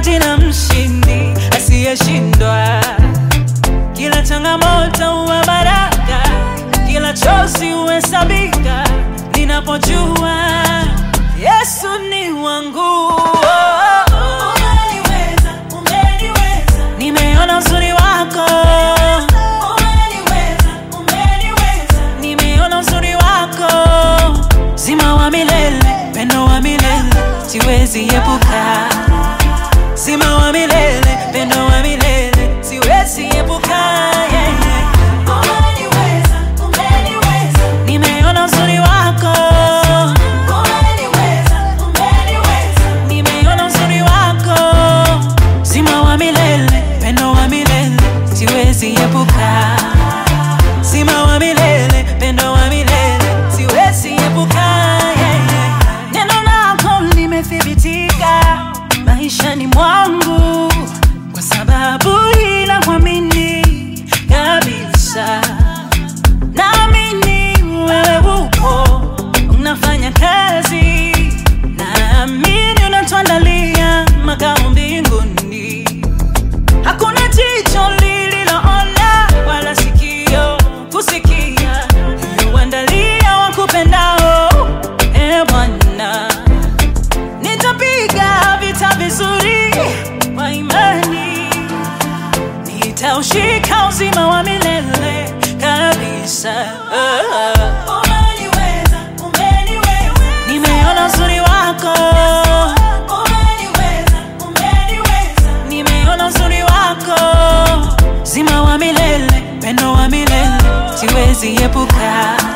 jina mshindi asiyeshindwa. Kila changamoto huwa baraka, kila chozi huhesabika ninapojua Yesu ni wangu. Umeniweza, umeniweza, Nimeona uzuri wako, umeniweza, umeniweza. nimeona uzuri wako, zima wa milele, pendo wa milele, siwezi epuka. Zima wa milele, pendo wa milele, siwezi epuka. Yeah, yeah. Umeniweza, umeniweza, Nimeona uzuri wako, umeniweza, umeniweza. nimeona uzuri wako, zima wa milele, pendo wa milele, siwezi epuka. Zima wa milele, pendo wa milele, siwezi epuka. Yeah, yeah. Neno lako limethibitika maishani mwangu, kwa sababu ila kuamini kabisa naamini wewe upo unafanya kazi, naamini unatuandalia makao mbinguni. Hakuna jicho lililoona wala sikio kusikia uandalia wakupendao, e Bwana. Nitapiga vita vizuri kwa imani nitaushika uzima wa milele kabisa. Umeniweza, umeniweza, Nimeona uzuri wako, umeniweza, umeniweza. nimeona uzuri wako, zima wa milele, pendo wa milele, siwezi epuka.